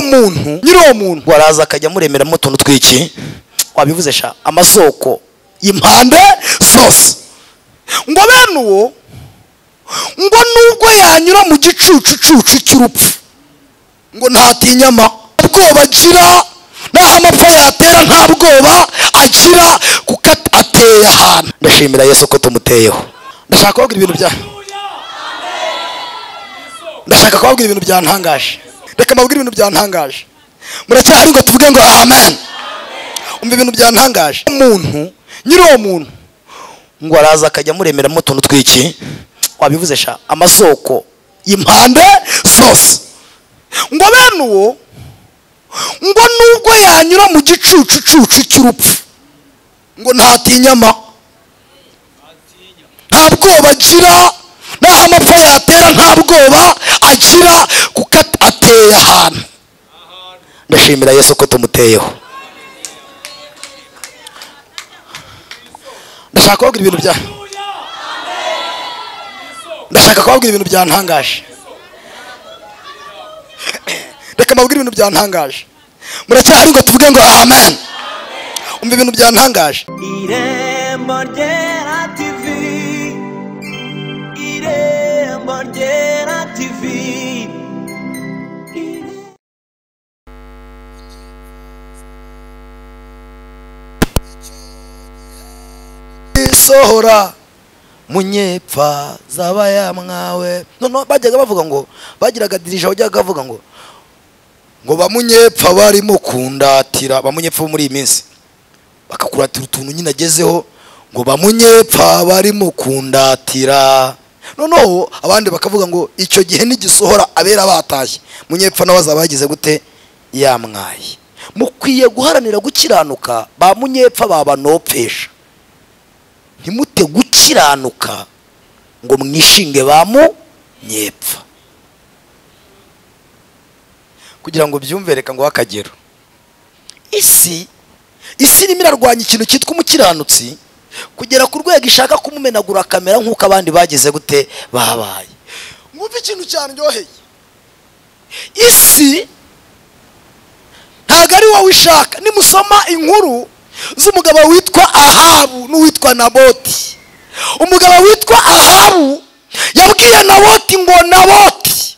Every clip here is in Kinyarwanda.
muntu nyiri uwo muntu waraza akajya amuremeramo utuntu twinshi wabivuze sha amasoko impande zose ngo bene uwo ngo nubwo yanyura mu gicucucucu cy'urupfu ngo ntatinyama bwoba agira naho amapfa yatera nta bwoba agira kuko ateye ahantu ndashimira yesu ko tumuteyeho ndashaka kubabwira ibintu bya ndashaka kubabwira ibintu byantangaje reka mbabwire ibintu byantangaje muracyahari ngo tuvuge ngo amen umva ibintu byantangaje umuntu nyiri uwo muntu ngo araza akajya amuremeramo utuntu twinshi wabivuze sha amasoko impande zose ngo bene uwo ngo nubwo yanyura mu gicucucucu cy'urupfu ngo ntatinyama nta bwoba agira naho amapfa yatera nta bwoba agira kuko ateye ahantu ndashimira yesu ko tumuteyeho ndashaka kubabwira ibintu bya ndashaka kubabwira ibintu byantangaje reka mbabwire ibintu byantangaje muracyahari ngo tuvuge ngo amen umva ibintu byantangaje irembo ryera tivi irembo ryera tivi isohora munyepfa zabayamwawe noneho bajyaga bavuga ngo bagiraga dirija wajyaga avuga ngo ngo bamunyepfa barimo kundatira bamunyepfa bo muri iyi minsi bakakuratira utuntu nyine agezeho ngo bamunyepfa barimo kundatira noneho abandi bakavuga ngo icyo gihe nigisohora abera batashye munyepfa nawe azaba yagize gute yamwaye mukwiye guharanira gukiranuka ba munyepfa babanopfesha ntimute gukiranuka ngo mwishinge bamu nyepfa kugira ngo byumve reka ngo akagero isi isi irimo irarwanya ikintu cyitwa umukiranutsi kugera ku rwego ishaka kumumenagura akamera nk'uko abandi bagize gute babaye mwumve ikintu cyaryoheye isi ntabwo ari wowe ishaka nimusoma inkuru z'umugabo witwa ahabu n'uwitwa naboti umugabo witwa ahabu yabwiye naboti ngo naboti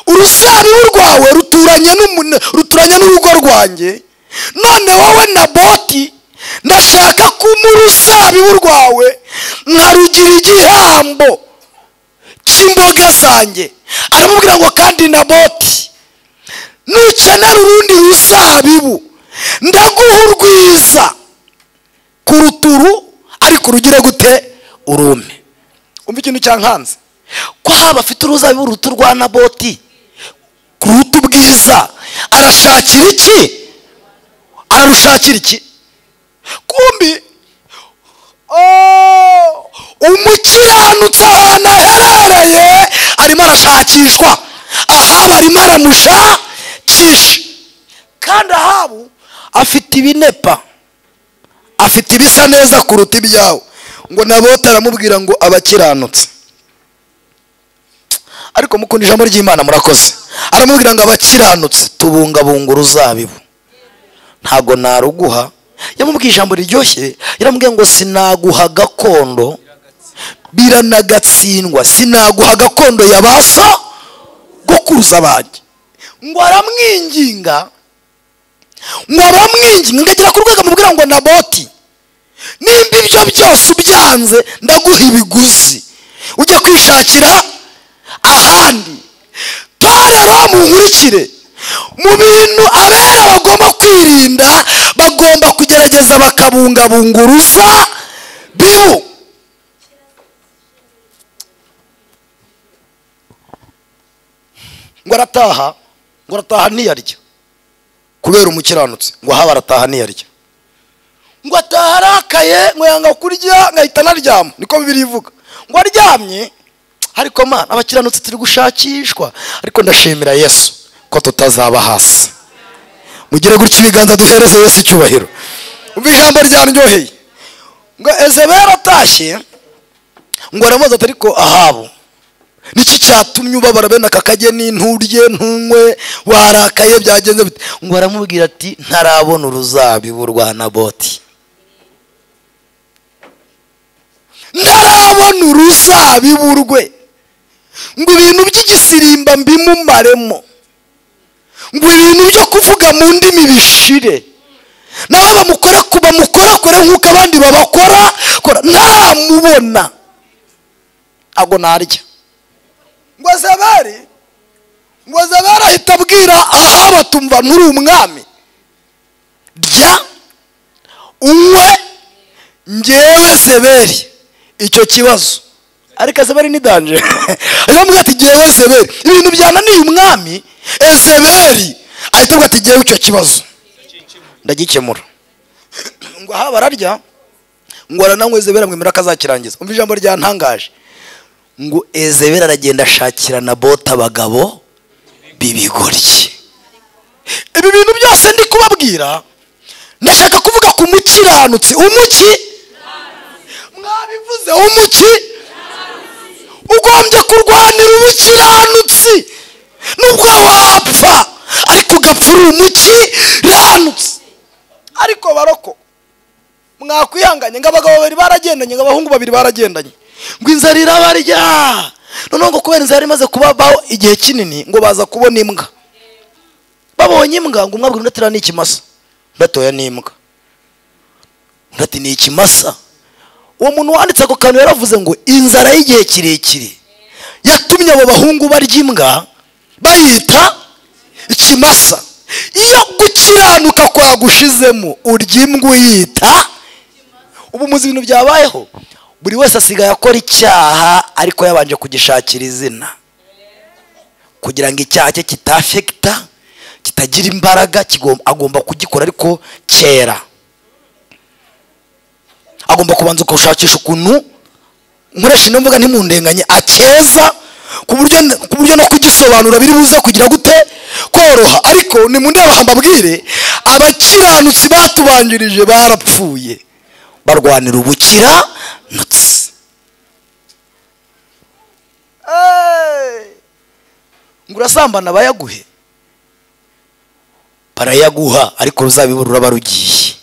urusarihu rwawe ruturanye n'umun- ruturanye n'urugo rwanjye none wowe naboti ndashaka kuma urusabibu rwawe nkarugira igihambo cy'imboga zanjye aramubwira ngo kandi naboti nukenera urundi rusabibu ndaguha urwiza ku ruturu ariko urugire gute urume umva ikintu cyankanze ko haba afite uruzabibu ruto rwa naboti ku ruta ubwiza arashakira iki ararushakira iki kumbi oh, umukiranutsi ahantu aherereye arimo arashakishwa ahaba arimo aramushakisha kandi ahabu afite ibinepa afite ibisa neza kuruta ibyawe ngo nabote aramubwira ngo abakiranutse ariko mukunda ijambo ry'imana murakoze aramubwira ngo abakiranutse tubungabunga uruzabibu ntago naruguha yamubwiye ijambo riryoshye yaramubwiye ngo sinaguha gakondo biranagatsindwa sinaguha gakondo yabasa gukuza banjye ngo aramwinginga ngo aramwinginga ngo agera ku rwego amubwira ngo naboti nimba ibyo byose ubyanze ndaguha ibiguzi ujye kwishakira ahandi kandi rero munkurikire mu bintu abera bagomba kwirinda bagomba kugerageza bakabungabunga urusa bibu ngo arataha ngo arataha ntiyarya kubera umukiranutsi ngo ahaba arataha ntiyarya ngo ataha arakaye ngo yanga kurya ngahita anaryama niko bibiri ivuga ngo aryamye ariko mana abakiranutsi turi gushakishwa ariko ndashimira yesu ko tutazaba hasi mugire gutya ibiganza duhereze yesu icyubahiro umva ijambo ryaryoheye ngo ezebera atashye ngo aramubaza ati ariko ahabu niki cyatumye ubabara bene aka kageni nturye ntunywe warakaye byagenze bite ngo aramubwira ati ntarabona uruzabibu rwa naboti ntarabona uruzabibu rwe ngo ibintu by'igisirimba mbimumaremo ngo ibintu byo kuvuga mu ndimi bishire nawe bamukora ku bamukorakora nk'uko abandi babakora kora ntaramubona ntabwo narya ngo zabari ngo zabari ahita abwira ahaba tumva nturi umwami rya unywe ngewe zeberi icyo kibazo ariko ezeberi ni danje aramubwira ati ngewe ezeberi ibintu byananiye umwami ezeberi ahita avuga ati ngewe icyo kibazo ndagikemura ngo aha bararya ngo arananywa ezeberi amwemera ko azakirangiza umva ijambo ryantangaje ngo ezeberi aragenda ashakira na bote abagabo b'ibigoryi ibi bintu byose ndi kubabwira ndashaka kuvuga ku mukiranutsi umuki mwabivuze umuki ugombye kurwanira ubukiranutsi nubwo wapfa ariko ugapfura umukiranutsi ariko baroko mwakwihanganye ngo abagabo babiri baragendanye ngo abahungu babiri baragendanye ngo inzara irabarya noneho ngo kubera inzara imaze kubabaho igihe kinini ngo baza kubona imbwa babonye imbwa ngo umwabwira undi ati "Iriya ni ikimasa undi ati "Oya, ni imbwa undi ati ni ikimasa uwo muntu wanditse ako kantu yaravuze ngo inzara y'igihe kirekire yatumye abo bahungu barya imbwa bayita ikimasa iyo gukiranuka kwagushizemo urya imbwa uyita ubu muzi ibintu byabayeho buri wese asigaye akora icyaha ariko yabanje kugishakira izina kugira ngo icyaha cye kitafekita kitagira imbaraga kigom- agomba kugikora ariko kera agomba kubanza ukashakisha ukuntu nkoresha ino mvuga ntimundenganye akeza ku buryo ku buryo no kugisobanura biri buze kugira gute koroha ariko nimundeba mbabwire abakiranutsi batubanjirije barapfuye barwanira ubukiranutsi ngo urasambana bayaguhe barayaguha ariko ruzabibu ruraba rugiye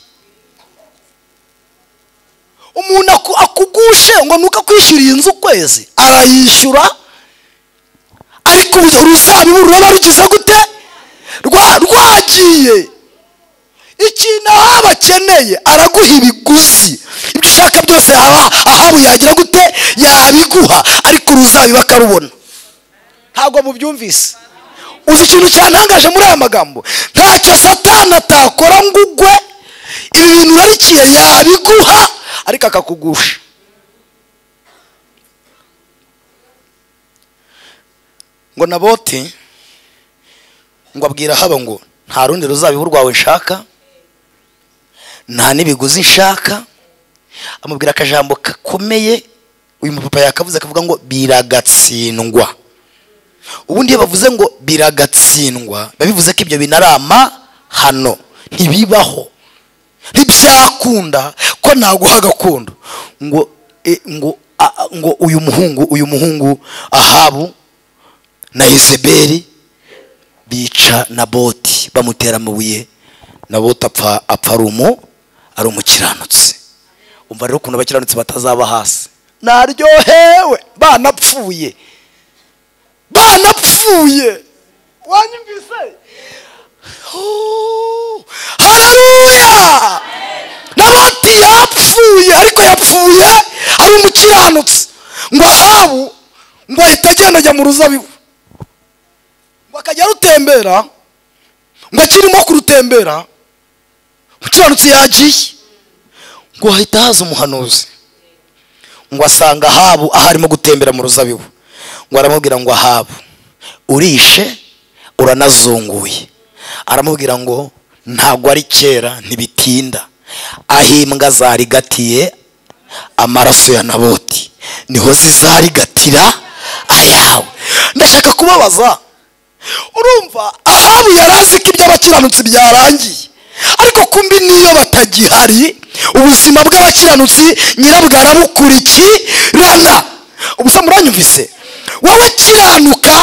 umuntu aku- akugushe ngo nuko akwishyuriye inzu ukwezi arayishyura ariko ubu ruzabibu ruraba rugize gute Rwa- rwagiye ikintu ahaba akeneye araguha ibiguzi ibyo ushaka byose yaba ahabu yagira gute yabiguha ariko uruzabibu akarubona ntabwo mubyumvise uzi ikintu cyantangaje muri aya magambo ntacyo satani atakora ngo ugwe ibi bintu urarikiye yabiguha ariko akakugusha ngo naboti ngo abwira haba ngo nta rundi ruzabibu rwawe nshaka nta n'ibiguzi nshaka amubwira akajambo gakomeye uyu mupapa yakavuze akavuga ngo biragatsindwa ubundi iyo bavuze ngo biragatsindwa biba bivuze ko ibyo bintu ari amahano ntibibaho ntibyakunda ko naguha agakondo ngo e, ngo a- a- ngo uyu muhungu uyu muhungu ahabu na izeberi bica naboti bamutera amabuye naboti apfa apfa ari umu ari umukiranutsi umva rero ukuntu abakiranutsi batazaba hasi naryohewe banapfuye banapfuye wanyumvise Oh, haleluya nabati yapfuye ariko yapfuye ari umukiranutsi ngo ahabu ngo ahita agenda ajya mu ruzabibu ngo akajya arutembera ngo akirimo kurutembera umukiranutsi yagiye ngo hahita haza umuhanuzi ngo asanga ahabu aho arimo gutembera mu ruzabibu ngo aramubwira ngo ahabu urishe uranazunguye aramubwira ngo ntabwo ari kera ntibitinda aho imbwa zarigatiye amaraso ya naboti niho zizarigatira ayawe ndashaka kubabaza urumva ahabu yari azi ko iby'abakiranutsi byarangiye ariko kumbi niyo batagihari ubuzima bw'abakiranutsi nyirabwo arabukurikirana ubusa muranyumvise wowe kiranuka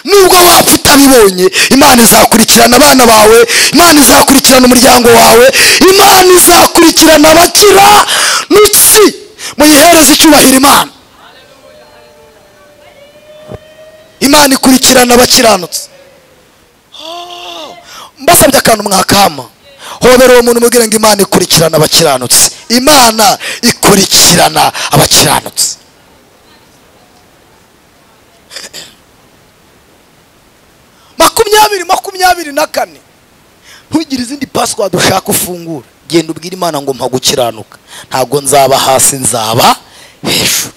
nubwo wapfa utabibonye imana izakurikirana abana bawe imana izakurikirana umuryango wawe imana izakurikirana abakiranutsi muyihereze icyubahiro imana imana ikurikirana abakiranutsi mbasabye akantu mwakama hobera uwo muntu umubwira ngo imana ikurikirana abakiranutsi imana ikurikirana abakiranutsi makumyabiri makumyabiri na kane ntugire izindi pasiwadi ushaka ufungura genda ubwire imana ngo mpa gukiranuka ntabwo nzaba hasi nzaba hejuru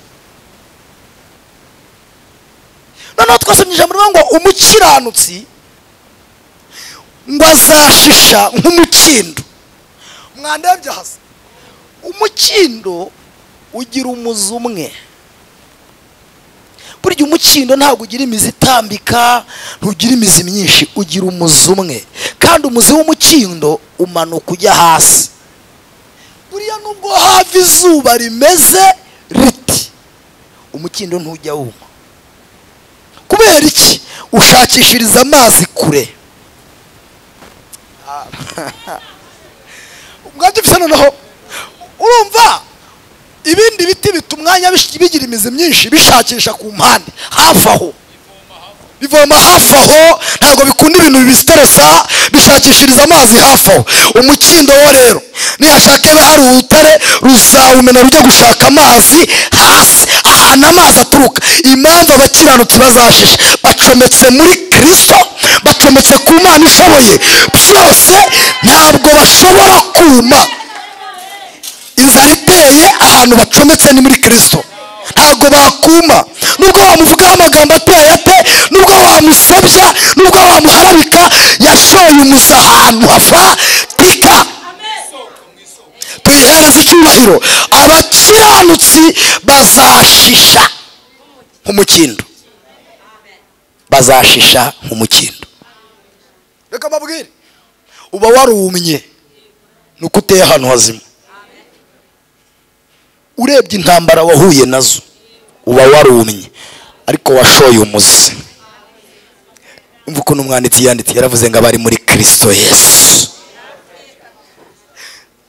noneho twasomye ijambo rivuga ngo umukiranutsi ngo azashisha nk'umukindo mwandebye hasi umukindo ugira umuzi umwe burya umukindo ntabwo ugira imizi itambika ntugira imizi myinshi ugira umuzi umwe kandi umuzi w'umukindo umanuka ujya hasi buriya nubwo hava izuba rimeze riti umukindo ntujya wuma kubera iki ushakishiriza amazi kure ubwabyo bisa noneho urumva ibindi biti bita umwanya bish- bigira imizi myinshi bishakisha ku mpande hafi aho bivoma hafi aho ntabwo bikunda ibintu bibisiteresa bishakishiriza amazi hafi aho umukindo wo rero nihashaka iba hari urutare rusawumena rujya gushaka amazi hasi ahantu amazi aturuka impamvu abakiranutsi bazashisha bacometse muri kristo bacometse ku mana ishoboye byose ntabwo bashobora kuma inzara iteye ahantu bacometse ni muri kirisito ntabwo bakuma nubwo wamuvugaho amagambo ateye ate nubwo wamusebya nubwo wamuharabika yashoye umusa ahantu hafatika tuyihereze icyubahiro abakiranutsi bazashisha nk'umukindo bazashisha nk'umukindo reka mbabwire uba warumye ni uko uteye ahantu hazima urebye intambara wahuye nazo uba warumye ariko washoye umuzi umva ukuntu umwanditsi yanditse yaravuze ngo abari muri kirisito yesu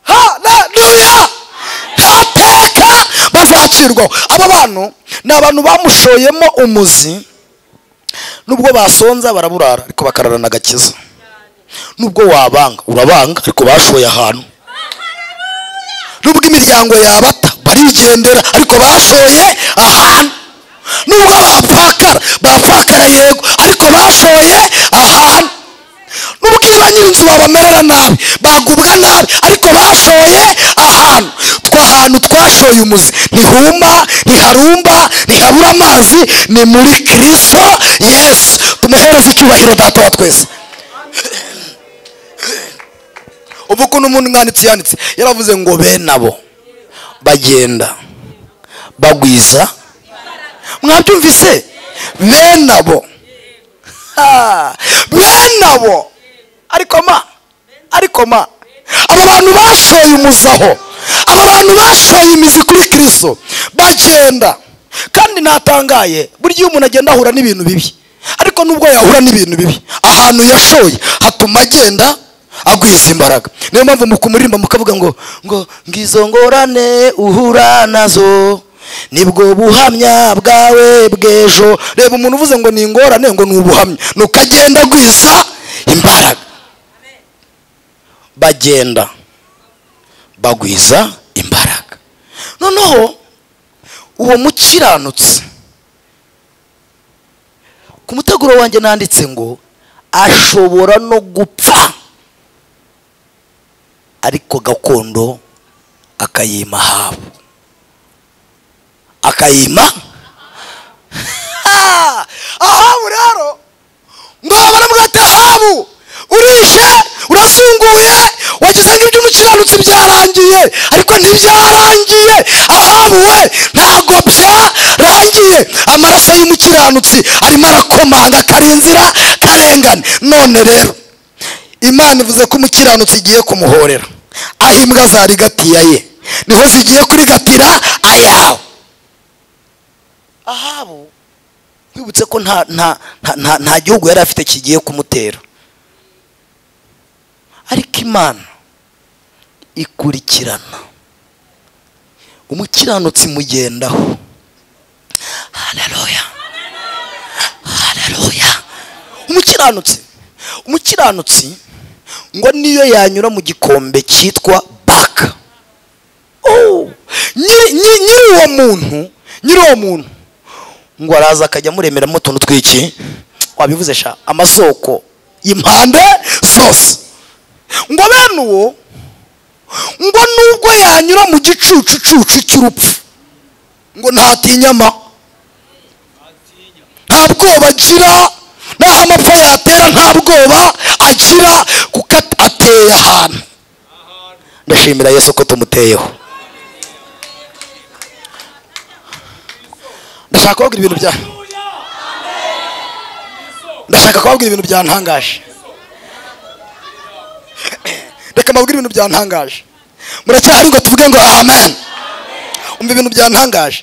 haleluya nta teka bazacirwaho aba bantu ni abantu bamushoyemo umuzi nubwo basonza baraburara ariko bakararana agakiza nubwo wabanga urabanga ariko bashoye ahantu nubwo imiryango yabata barigendera ariko bashoye ahantu nubwo bapfakara bapfakara yego ariko bashoye ahantu nubwo iyo ba nyir'inzu babamerera nabi bagubwa nabi ariko bashoye ahantu tw'ahantu twashoye umuzi ntihuma ntiharumba ntihabura amazi ni muri kirisito yesu tumuhereze icyubahiro data wa twese ubu ukuntu umuntu umwanditsi yanditse yaravuze ngo bene abo bagenda bagwiza mwabyumvise bene abo Ha! bene abo ariko ma ariko ma abo bantu bashoye umuzaho abo bantu bashoye imizi kuri kirisito bagenda kandi natangaye burya iyo umuntu agenda ahura n'ibintu bibi ariko nubwo yahura n'ibintu bibi ahantu yashoye hatuma agenda agwiza imbaraga niyo mpamvu mu kumuririmba mukavuga ngo ngo ngizo ngorane uhura nazo nibwo buhamya bwawe bw'ejo reba umuntu uvuze ngo ni ingorane ngo ni ubuhamya nuko agenda agwiza imbaraga bagenda bagwiza imbaraga noneho uwo mukiranutsi ku muteguro wanjye nanditse ngo ashobora no gupfa ariko gakondo akayima habo akayima Ah! ahabu rero ngo baravuga ati ahabu urishe urafunguye wagize ngo iby'umukiranutsi byarangiye ariko ntibyarangiye ahabu we ntago byarangiye amaraso y'umukiranutsi arimo arakomanga akarinzira karengane none rero imana ivuze ko umukiranutsi igiye kumuhorera aho imbwa zarigatiye ye niho zigiye kurigatira ayawe ahabu bibutse ko nta nta nta- nta nta gihugu yari afite kigiye kumutera ariko imana ikurikirana umukiranutsi imugendaho haleluya haleluya umukiranutsi umukiranutsi ngo niyo yanyura mu gikombe cyitwa baka Oh! nyiri nyiri- nyiri uwo muntu nyiri uwo muntu ngo araza akajya amuremeramo utuntu tw'iki wabivuze sha amasoko impande zose ngo bene uwo ngo nubwo yanyura mu gicucucucu cy'urupfu ngo ntatinyama nta bwoba agira n'aho amapfa yatera nta bwoba agira kuko at- ateye ahantu ndashimira yesu ko tumuteyeho ndashaka kubabwira ibintu bya ndashaka kubabwira ibintu byantangaje reka mbabwire ibintu byantangaje muracyahari ngo tuvuge ngo amen umva ibintu byantangaje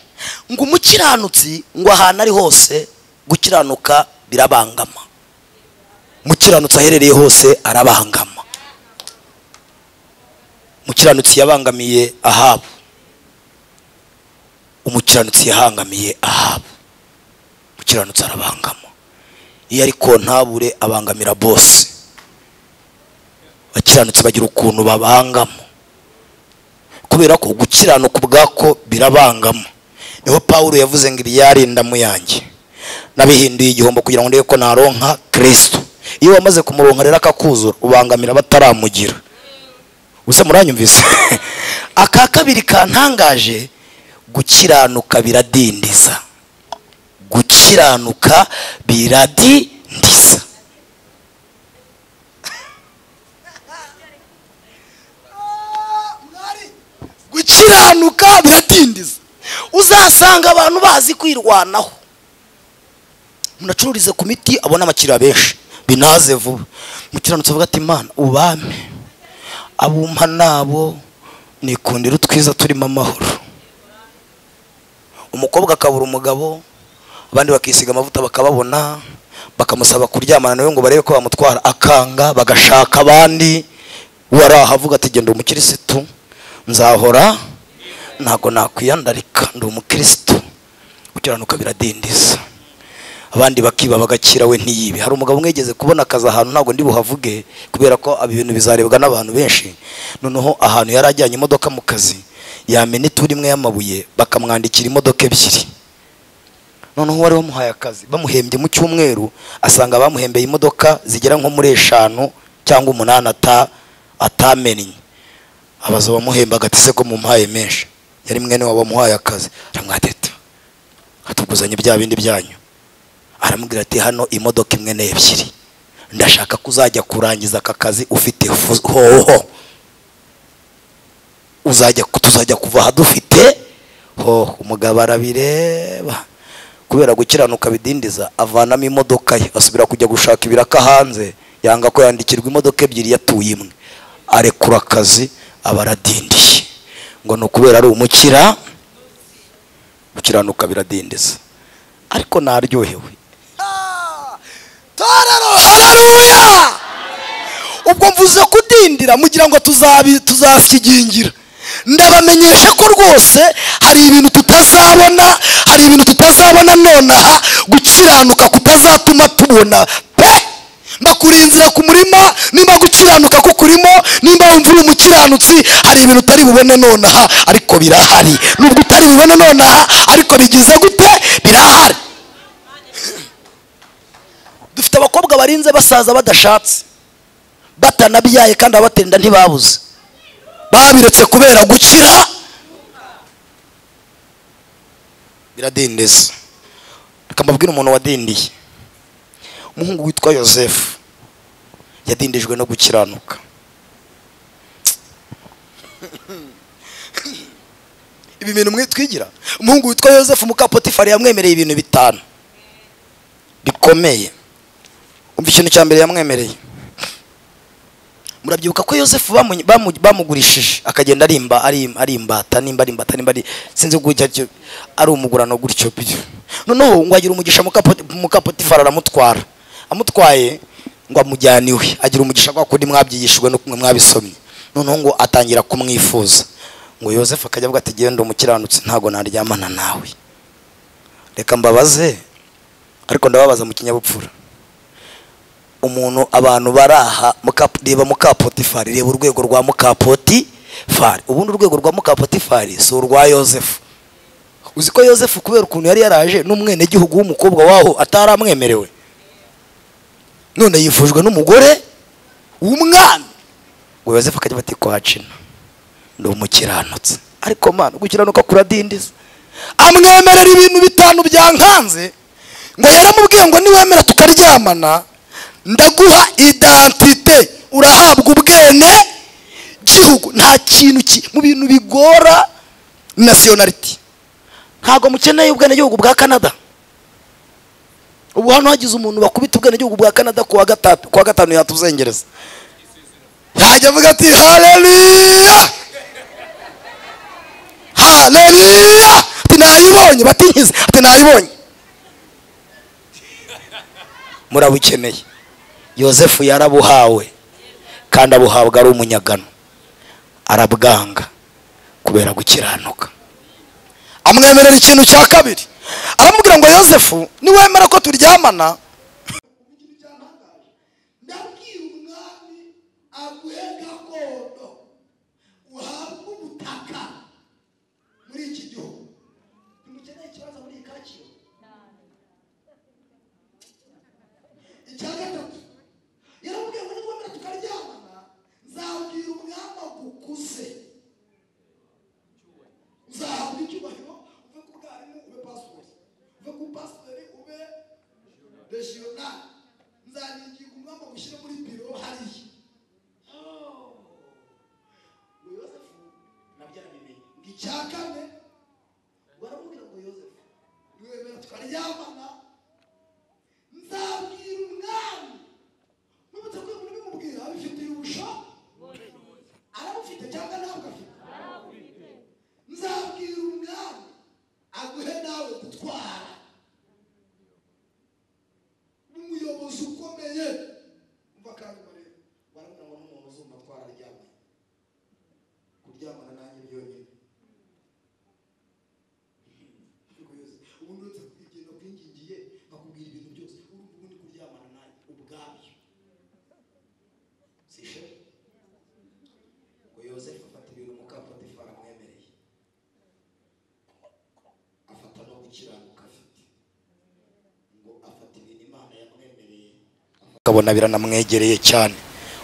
ngo umukiranutsi ngo ahantu ari hose gukiranuka birabangama umukiranutsi aherereye hose arabangama umukiranutsi yabangamiye ahabu umukiranutsi yahangamiye ahabu umukiranutsi arabangama iyo ari kontabure abangamira bose abakiranutsi bagira ukuntu babangamo kubera ko gukiranuka ubwako birabangamo niho pawulo yavuze ngo ibi yarindamu yanjye nabihinduye igihombo kugira ngo ndebe ko naronka kristo iyo wamaze kumuronka rero akakuzura ubangamira bataramugira gusa muranyumvise aka kabiri kantangaje gukiranuka biradindiza gukiranuka biradindiza gukiranuka biradindiza uzasanga abantu bazi kwirwanaho munacururize ku miti abona abakiriya benshi binaze vuba mukiranutsi avuga ati imana ubame abumpa nabo nikundira utwiza turimo amahoro umukobwa akabura umugabo abandi bakisiga amavuta bakababona bakamusaba kuryamana nawe ngo barebe ko bamutwara akanga bagashaka abandi waraha avuga ati genda umukirisitu nzahora ntabwo nakwiyandarika ndi umukirisitu gukiranuka biradindiza abandi bakiba bagakira we ntiyibe hari umugabo umwe yigeze kubona akazi ahantu ntabwo ndi buhavuge kubera ko ibi bintu bizarebwa n'abantu benshi noneho ahantu yari ajyanye imodoka mu kazi yamena ituri imwe y'amabuye bakamwandikira imodoka ebyiri noneho uwari wamuhaye akazi bamuhembye mu cyumweru asanga bamuhembeye imodoka zigera nko muri eshanu cyangwa umunani ata- atamennye abaza bamuhemba agatise ko mumpaye menshi yari mwene wabo wamuhaye akazi aramwateta atuguzanye bya bindi byanyu aramubwira ati hano imodoka imwe n'ebyiri ndashaka ko uzajya kurangiza aka kazi ufite fu- hoho uzajya tuzajya kuva aha dufite hoho umugabo arabireba kubera gukiranuka bidindiza avanamo imodoka ye asubira kujya gushaka ibiraka hanze yanga ko yandikirwa imodoka ebyiri yatuye imwe arekura akazi aba aradindiye ngo ni ukubera ari umukira gukiranuka biradindiza ariko naryohewe torero haleluya ubwo mvuze kudindira mugira ngo tuzabi- tuzakigingira ndabamenyesha ko rwose hari ibintu tutazabona hari ibintu tutazabona nonaha gukiranuka kutazatuma tubona pe mbakuriye inzira ku murima nimba gukiranuka ko kurimo nimba wumva uri umukiranutsi hari ibintu utari bubone nonaha ariko birahari nubwo utari bubone nonaha ariko bigize gute birahari dufite abakobwa barinze basaza badashatse batanabyaye kandi ababatenda ntibabuze babiretse kubera gukira biradindiza reka mbabwire umuntu wadindiye umuhungu witwa yosefu yadindijwe no gukiranuka ibi bintu mwitwigira umuhungu witwa yosefu mukapotifari yamwemereye ibintu bitanu bikomeye umva ikintu cya mbere yamwemereye murabyibuka ko yosefu bamu- bamu- bamugurishije akagenda ari imba- ari ari imbata nimba ari imbata nimba ari sinzi ubwo icyo aricyo ari umugurano gutyo byo noneho ngo agira umugisha mukapo- mukapotifari aramutwara amutwaye ngo amujyane iwe agira umugisha kwa kundi mwabyigishijwe no kumwe mwabisomye noneho ngo atangira kumwifuza ngo yosefu akajya avuga ati genda umukiranutsi ntabwo naryamana nawe reka mbabaze ariko ndababaza mu kinyabupfura umuntu abantu baraha muka- reba mukapotifari reba urwego rwa mukapotifari ubundi urwego rwa mukapotifari si urwa yosefu uzi ko yosefu kubera ukuntu yari yaraje n'umwenegihugu w'umukobwa waho atari amwemerewe none yifujwe n'umugore w'umwana ngo yosefu akajya bati ko hacina ndi umukiranutsi ariko mana gukiranuka kuradindiza amwemerera ibintu bitanu byankanze ngo yaramubwiye ngo niwemera tukaryamana ndaguha identite urahabwa ubwene gihugu nta kintu ki mu bintu bigora nasiyonariti ntabwo mukeneye ubwenegihugu bwa canada ubu hano hagize umuntu bakubita ubwenegihugu bwa canada kuwa gatatu kuwa gatanu yatuzengereza yajya avuga ati haleluya haleluya ati nayibonye batinkize ati nayibonye murabukeneye yosefu yarabuhawe kandi abuhabwa ari umunyagano arabwanga kubera gukiranuka amwemerera ikintu cya kabiri aramubwira ngo yosefu niwemera ko turyamana ndabwira umwami aguhe gakondo uhabwe ubutaka muri iki gihugu ntimukeneye ikibazo muri iyi kacyiru icya gatatu yaramubwiye ngo nitwemera tukaryamana nzabwira umwami agukuze uzahabwa icyubahiro uve ku bwarimu ube pasitori uve ku pasitori ube regional nzanigira umwamba gushyira muri biro hariya ngo yosefu nabyo arabimenye ngo icya kane baramubwira ngo yosefu niwemera tukaryamana nzabwira umwami n'ubutaka bwe n'ubimubwira abifitiye ubusho arabufite cyangwa ntabwo afite nzabwira umwami aguhe nawe gutwara n'umuyobozi ukomeye umva kandi barebe barabona ngo n'umuntu uzumva twararyamye kuryamana nanjye byonyine Ariko Yesu, ubundi uretse kugenda kwingingiye nkakubwira ibintu byose urumva ubundi kuryamana nanjye ubwabyo sishe ngo yosefu afata ibintu mukapotifari amwemereye afata no gukiranuka afite ngo afata ibintu imana yamwemereye akabona biranamwegereye cyane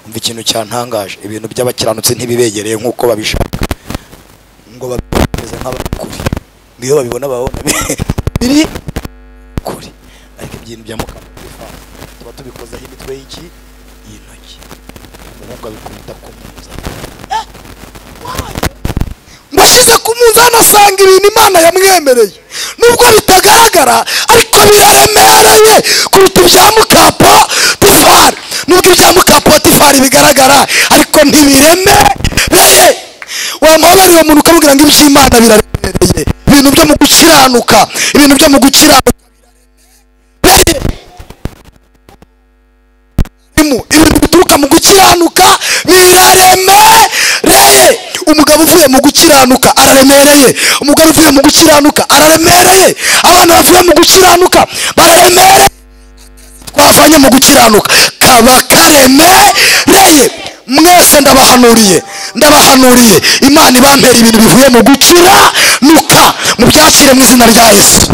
umva ikintu cyantangaje ibintu by'abakiranutsi ntibibegereye nk'uko babishaka ngo babimeze nk'abakuri ngo iyo babibona babona biri kuri ariko ibintu bya mukamutifa tuba tubikozaho imitwe y'iki y'intoki umuhungu abikubita ku munzani mbashyize ku munzani asanga ibintu imana yamwemereye nubwo bitagaragara ariko biremerewe kuruta ibya mukapo tifari nubwo ibya mukapo tifari bigaragara ariko ntibiremereye wamuhabarira uwo muntu ukamubwira ngo iby'imana biraremereye ibintu byo mu gukiranuka ibintu byo mu gukiranuka biraremereye Imu, ibintu bituruka mu gukiranuka biraremereye umugabo uvuye mu gukiranuka araremereye umugore uvuye mu gukiranuka araremereye abana bavuye mu gukiranuka bararemereye twavanye mu gukiranuka kaba karemereye mwese ndabahanuriye ndabahanuriye imana ibampera ibintu bivuye mu gukiranuka mubyakire mu izina rya yesu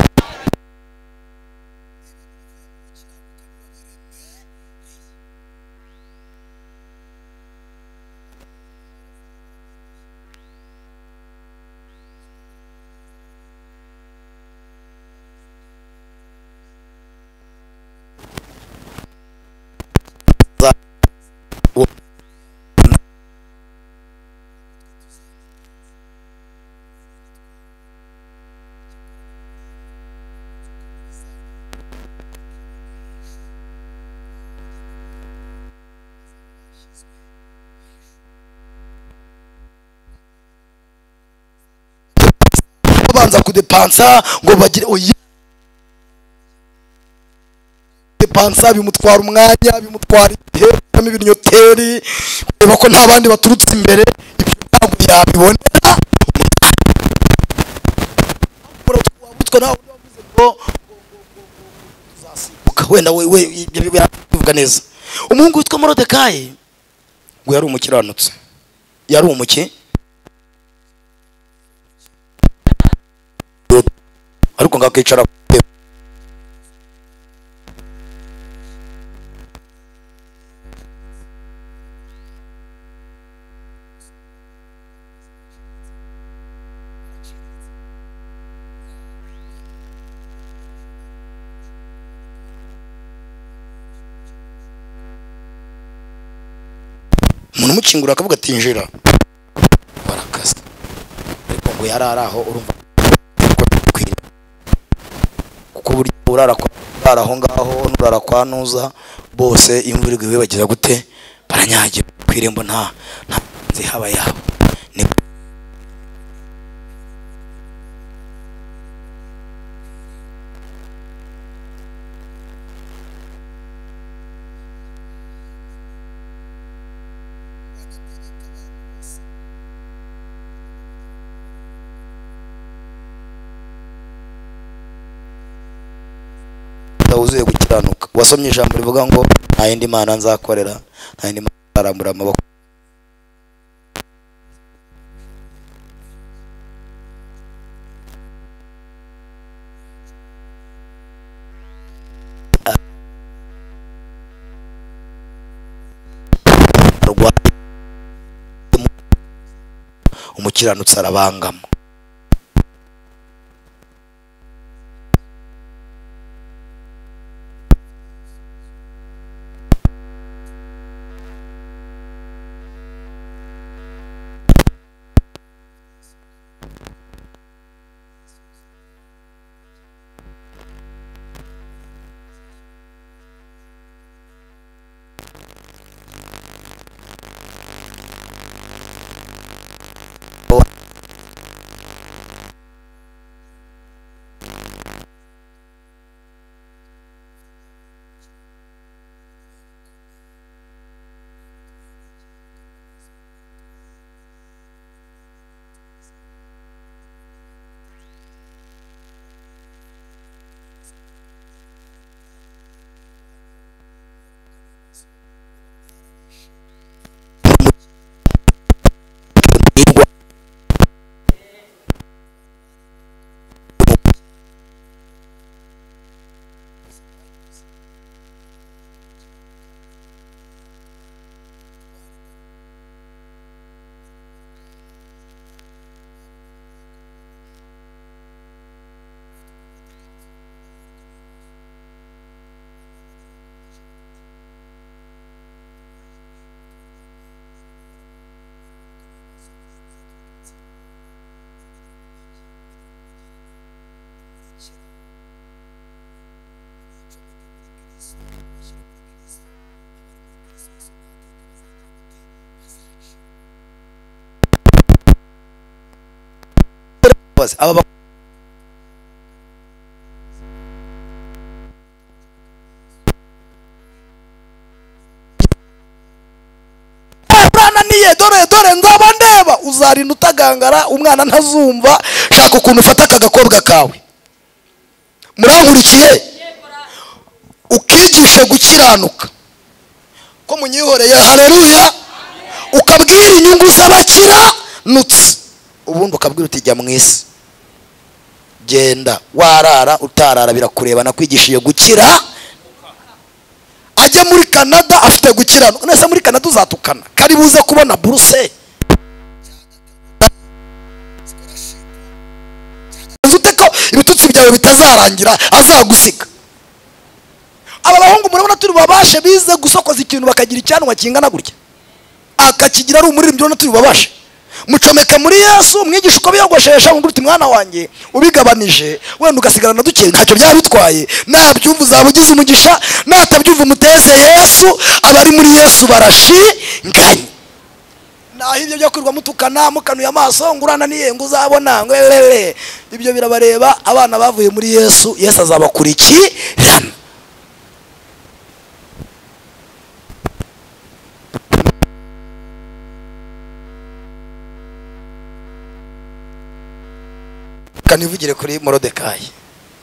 babanza kudepansa ngo bagire oya depansa bimutwara umwanya bimutwara igihe bivamo ibinyoteri kureba ko nta bandi baturutse imbere ibyo ntabwo yabibonera wabutwe nawe wavuze ngo uzasimbuka wenda we we ibyo bivuga neza umuhungu witwa morodekayi ngo yari umukiranutsi yari umuki ariko ngo akicara umuntu umukingura akavuga ati yinjira barakaza ariko ngo yari ari aho urumva ko bikwiye kuko burya urara kwa urara aho ngaho n'urara kwa nuza bose imvura iguye bagira gute baranyagira ku irembo nta nta nzi haba yabo ni wuzuye gukiranuka wasomye ijambo rivuga ngo nta yindi mana nzakorera nta yindi mana nzarambura amaboko arwaye umukiranutsi arabangama bose aba ba- Eh, urananiye dore dore nzaba ndeba uzarinda utagangara umwana ntazumva shaka ukuntu ufata aka gakobwa kawe murankurikiye ukigishe gukiranuka ko munyihoreye hareruya ukabwira inyungu z'abakiranutsi ubundi ukabwira uti jya mu isi genda warara utarara birakureba nakwigishije gukira ajye muri canada afite gukiranuka nese muri canada uzatukana kari buze kubona buruse Uzi ute ko ibitutsi byawe bitazarangira azagusiga aba bahungu murabona turi babashe bize gusokoza ikintu bakagira icyanwa kingana gutya akakigira ari umuririmbyi urabona turi bubashe mucomeka muri yesu umwigisha uko biyogoshesha ngo uti mwana wanjye ubigabanije wenda ugasigarana na duke ntacyo byaba bitwaye nabyumva uzaba ugize umugisha natabyumva umuteze yesu abari muri yesu barashinganye nta aho ibyo byo kwirirwa mutukana mukanuye amaso ngo urananiye ngo uzabona ngo rerere ibyo birabareba abana bavuye muri yesu yesu azabakurikirana kanivugire kuri morodekayi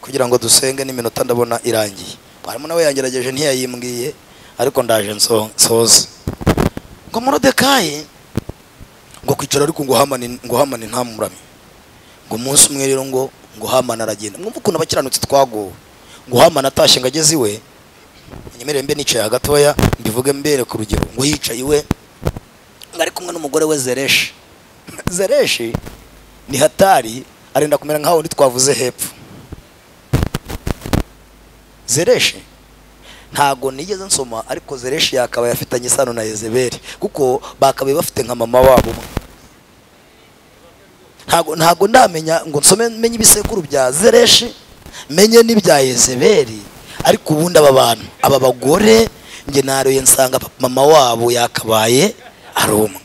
kugira ngo dusenge n'iminota ndabona irangiye mwarimu nawe yangerageje ntiyayimbwiye ariko ndaje nso- nsoze ngo morodekayi ngo kwicara ariko ngo hamani ngo hamani ntamuramye ngo umunsi umwe rero ngo ngo hamani aragenda mwumva ukuntu abakiranutsi twagowe ngo hamani atashye ngo ageze iwe nyemerere mbe nicaye hagatoya mbivuge mbere ku rugero ngo yicaye iwe ngo ari kumwe n'umugore we zereshi zereshi ni hatari arenda kumera nka wundi twavuze hepfo zereshi ntago nigeze nsoma ariko zereshi yakabaye afitanye isano na yezebeli kuko bakabaye bafite nka mama wabo umwe ntago ntago ndamenya ngo nsome menye ibisekuru bya zereshi menye n'ibya yezebeli ariko ubundi aba bantu aba bagore njye naroye nsanga papa- mama wabo yakabaye ari umwe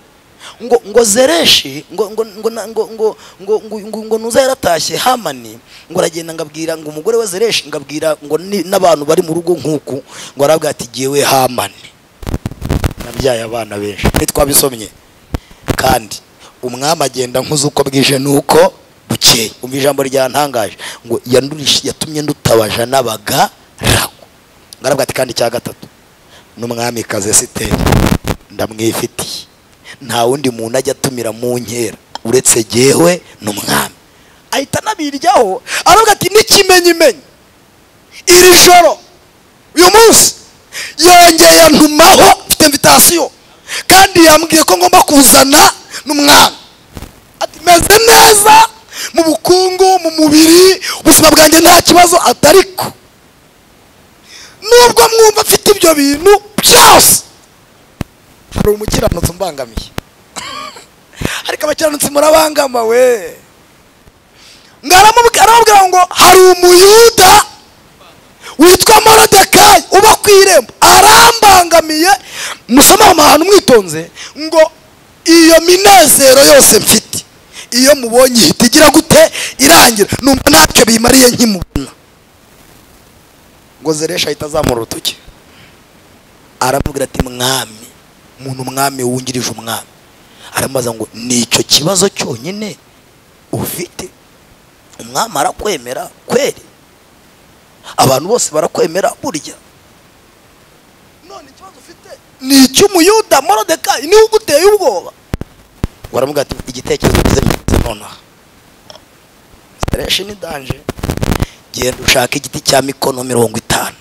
ngo ngo zereshi ngo ngo ngo na- ngo ngo ngo ngo ngo ngo nuza yaratashye hamani ngo aragenda ngabwira ngo umugore wa zereshi ngabwira ngo ni- n'abantu bari mu rugo nk'uku ngo arabwira ati jyewe hamani nabyaye abana benshi ntitwabisomye kandi umwami agenda nkuze uko bwije nuko bukeye umva ijambo ryantangaje ngo yandurishe yatumye ndutabaja n'abagaragu ngaravuga ati kandi icya gatatu n'umwamikazi esiteri ndamwifitiye nta wundi muntu ajya atumira mu nkera uretse jyewe n'umwami ahita anabiryaho aravuga ati n'ikimenyimenyi iri joro uyu munsi yongeye yantumaho mfite invitasiyo kandi yambwiye ko ngomba kuzana n'umwana ati meze neza mu bukungu mu mubiri ubuzima bwanjye nta kibazo ati ariko nubwo mwumva mfite ibyo bintu byose hari umukiranutsi umbangamiye ariko abakiranutsi murabangama we ngaramubwira aramubwira ngo hari umuyuda witwa morodekayi uba ku irembo arambangamiye musoma aho hantu mwitonze ngo iyo minezero yose mfite iyo mubonye ihita igira gute irangira numva ntacyo bimariye nkimubona ngo zeresha ahita azamura urutoki aramubwira ati mwami umuntu umwami wungirije umwami aramubaza ngo nicyo kibazo cyonyine ufite umwami arakwemera kweri abantu bose barakwemera burya none ikibazo ufite ni icy'umuyuda morodekayi niwe uguteye ubwoba baramuga ati igitekerezo ugize mfite nonaha sereshi ni danje genda ushake igiti cya mikono mirongo itanu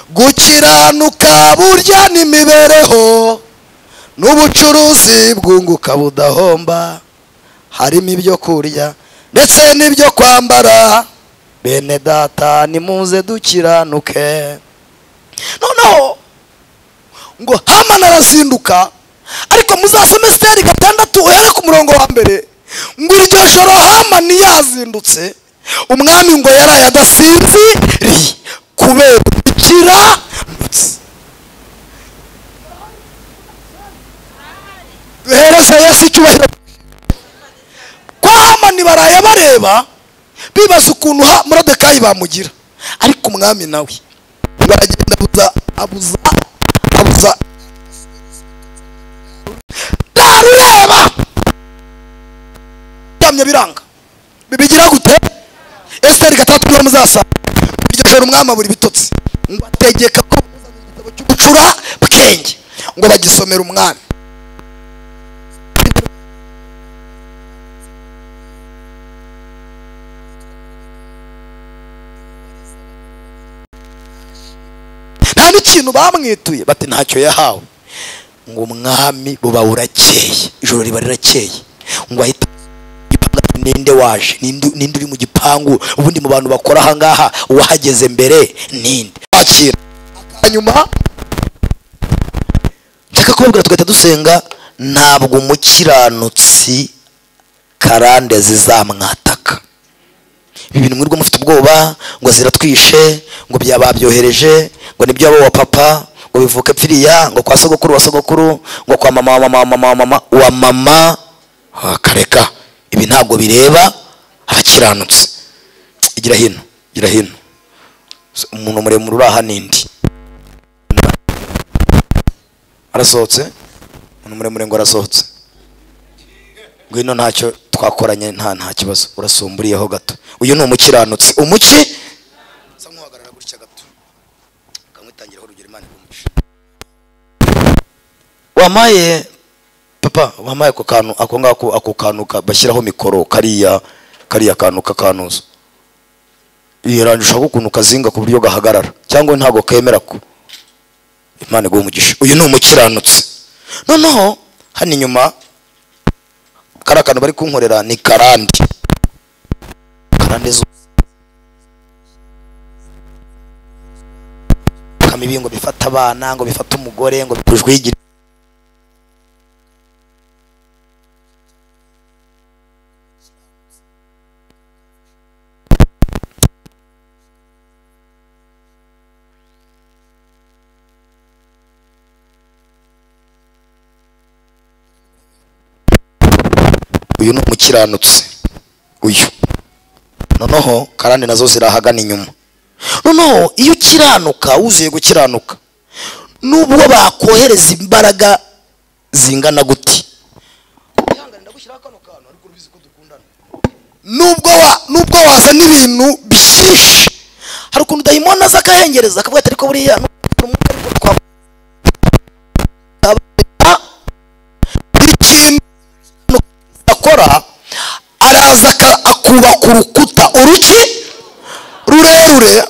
gukiranuka burya n'imibereho n'ubucuruzi bwunguka budahomba harimo ibyo kurya ndetse n'ibyo kwambara bene data nimuze dukiranuke noneho ngo hamana arazinduka ariko muzasome siteri gatandatu uhere ku murongo wa mbere ngo iryo joro hamani yazindutse umwami ngo yaraye adasinziriye kubera ukiranutse duhereze yesu icyubahiro ko hamani baraye bareba bibaza ukuntu ha morodekayi bamugira ariko umwami nawe baragenda abuza abuza abuza ntarureba byamye biranga bibigira gute esiteri gatandatu mwari muzasanga iryo joro umwami abura ibitotsi ngo ategeka ko bamuzanira igitabo cy'ubucura bwenge ngo bagisomere umwami nta n'ikintu bamwituye bati ntacyo yahawe ngo umwami buba burakeye ijoro riba rirakeye ngo ahita igipangu ati, ninde waje ninde ninde uri mu gipangu ubundi mu bantu bakora ahangaha uwahageze mbere ninde wakira hanyuma nshaka kubabwira tugahita dusenga ntabwo umukiranutsi karande zizamwataka ibi bintu mwirirwa mufite ubwoba ngo ziratwishe ngo byababyohereje ngo nibyo abo wa papa ubivuke pfiriya ngo kwa sogokuru wa sogokuru ngo kwa mama wa mama wa mama wa mama wa mama Ah, kareka ibi ntabwo bireba abakiranutse igira hino igira hino umuntu muremure uri aha n'indi arasohotse umuntu muremure ngo arasohotse ngwino ntacyo twakoranye nta nta kibazo urasumburiyeho gato uyu ni umukiranutsi umuki sa nk'uhagarara gutya gato ukamwitangiraho urugero imana igumuca wamaye papa wamaye ako kantu ako ngako ako kantu ka- bashyiraho mikoro kariya kariya kantu kakanuza yarandusha ukuntu kazinga ku buryo gahagarara cyangwa ntabwo kemera ko imana iguha umugisha uyu ni umukiranutsi noneho hano inyuma kari akantu bari kunkorera ni karandi karande zu kama ibi ngo bifata abana ngo bifata umugore ngo bikujwe igi uyu ni umukiranutsi uyu noneho karande nazo zirahagana inyuma noneho iyo ukiranuka wuzuye gukiranuka nubwo bakohereza imbaraga zingana gute nubwo wa nubwo wazana ibintu byinshi hari ukuntu dayimoni aza akahengereza akavuga ati ariko buriya ni umwuka ariko twavuga ikintu akora araza aka- akubaka urukuta uruki rurerure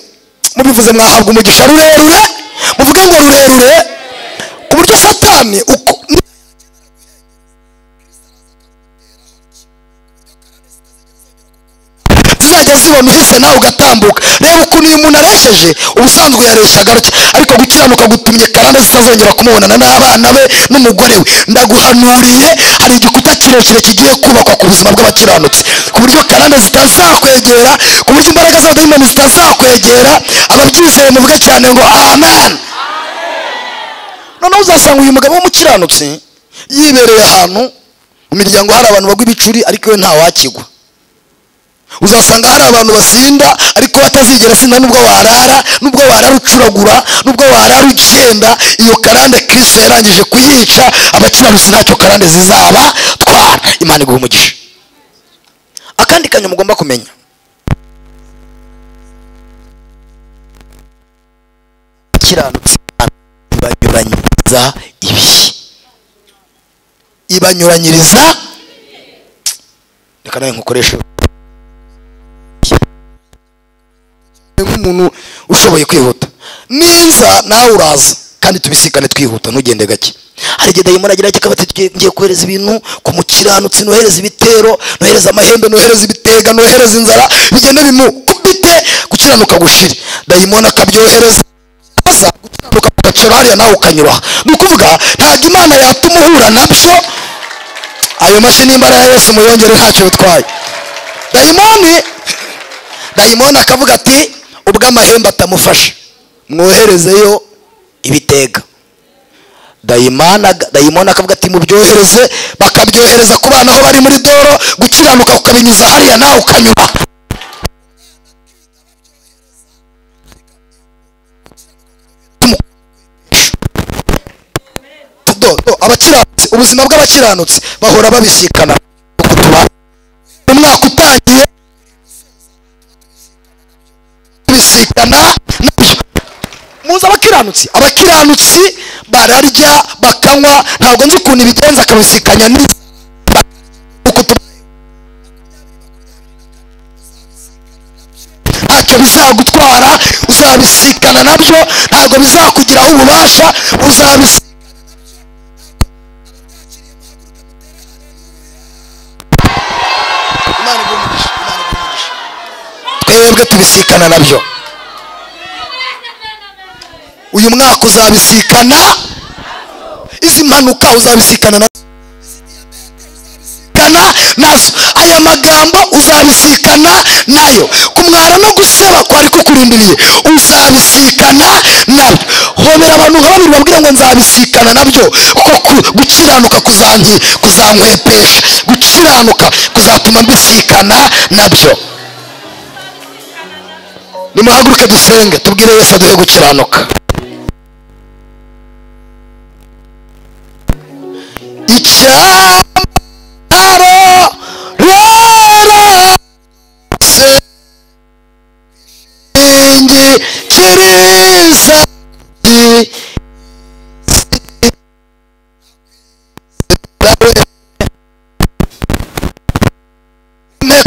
mubivuze mwahabwa umugisha rurerure muvuge ngo rurerure ku buryo satani uko zizajya zibona uhise nawe ugatambuka reba ukuntu uyu muntu aresheje ubusanzwe yareshaga gake ariko gukiranuka gutumye karande zitazongera kumubonana n'abana be n'umugore we ndaguhanuriye hari igikuta kirekire kigiye kubakwa ku buzima bw'abakiranutsi ku buryo karande zitazakwegera ku buryo imbaraga z'abadayimoni zitazakwegera ababyizeye muvuge cyane ngo amen noneho uzasanga uyu mugabo w'umukiranutsi yibereye ahantu mu miryango hari abantu bagwa ibicuri ariko we ntawakigwa uzasanga hari abantu basinda ariko batazigera asinda nubwo warara nubwo warara ucuragura nubwo warara ugenda iyo karande kristo yarangije kuyica abakiranutsi ntacyo karande zizaba twara imana iguha umugisha akandi kanyu mugomba kumenya kiranutsi ibanyuranyiriza ibihe ibanyuranyiriza reka nawe nkukoreshe nk'umuntu ushoboye kwihuta niza nawe uraza kandi tubisikane twihuta ntugende gake hari igihe dayimoni agira gake akaba ati "Ngiye- ngiye kohereza ibintu ku mukiranutsi nohereza ibitero nohereza amahembe nohereza ibitega nohereza inzara bigenda bimukubite gukiranuka gushire dayimoni akabyohereza aza gukiranuka kugacira hariya nawe ukanyura aha ni ukuvuga ntabwo imana yatuma uhura nabyo ayo mashini y'imbaraga ya yesu muyongere ntacyo bitwaye dayimoni dayimoni akavuga ati ubwo amahembe atamufasha mwoherezeyo ibitega dayimoni ag- dayimoni akavuga ati mubyohereze bakabyohereza ku bana aho bari muri doro gukiranuka kukabinyuza hariya nawe ukanyura Do- do- abakiranutsi ubuzima bw'abakiranutsi bahora babisikana uko tuba- umwaka utangiye bisikana nabyo muzi abakiranutsi abakiranutsi bararya bakanywa ntabwo nzi ukuntu ibigenza akabisikanya ni ntacyo bizagutwara uzabisikana nabyo ntabwo bizakugiraho ububasha uzabisikana Imana iguhe umugisha, Imana iguhe umugisha. twebwe tubisikana nabyo uyu mwaka uzabisikana izi mpanuka uzabisikana na kana daso aya magambo uzabisikana nayo kumwara no gusaba kwari kukurundiriye uzabisikana nabyo hobera abantu nka babiri babwira ngo nzabisikana nabyo kuko ku- gukiranuka kuzanki kuzankwepesha gukiranuka kuzatuma mbisikana nabyo nimuhaguruke dusenge tubwire yesu aduhe gukiranuka icyaro rero ingi kiriza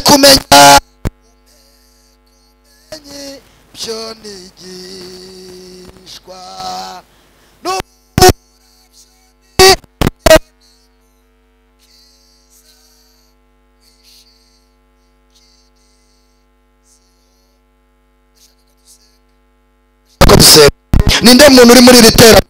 kumenya byo nigishwa ko dusenga ninde muntu uri muri iri teraniro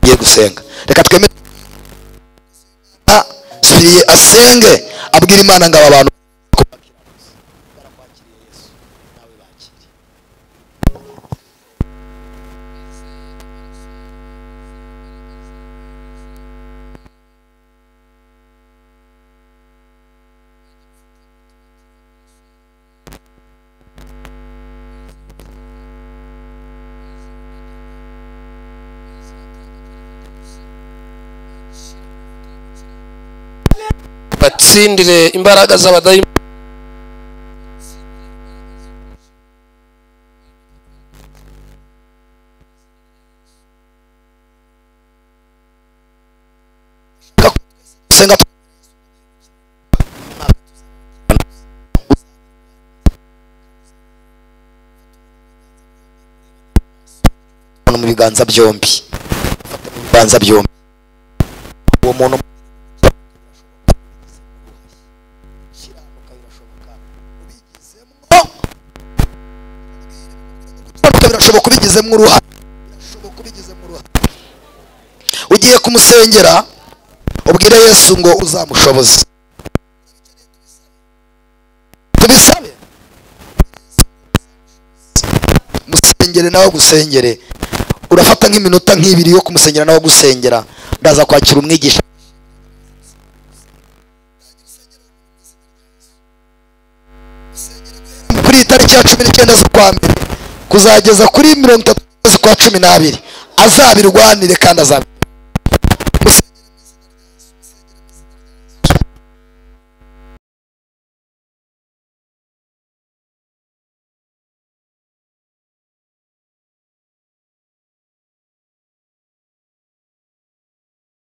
ngiye gusenga reka twemere Ah, siriye asenge abwira imana ngo aba bantu batsindire imbaraga z'abadayimoni gusenga mu biganza byombi Fata mu biganza byombi uwo muntu kuko birashoboka ubigizemo uruhare ugiye kumusengera ubwire yesu ngo uzamushoboze tubisabe musengere nawe agusengere urafata nk'iminota nk'ibiri yo kumusengera nawe agusengera ndaza kwakira umwigisha kuri iyi tariki ya cumi n'icyenda z'ukwa mbere kuzageza kuri mirongo itatu z'ukwa cumi n'abiri azabirwanire kandi azabirwanire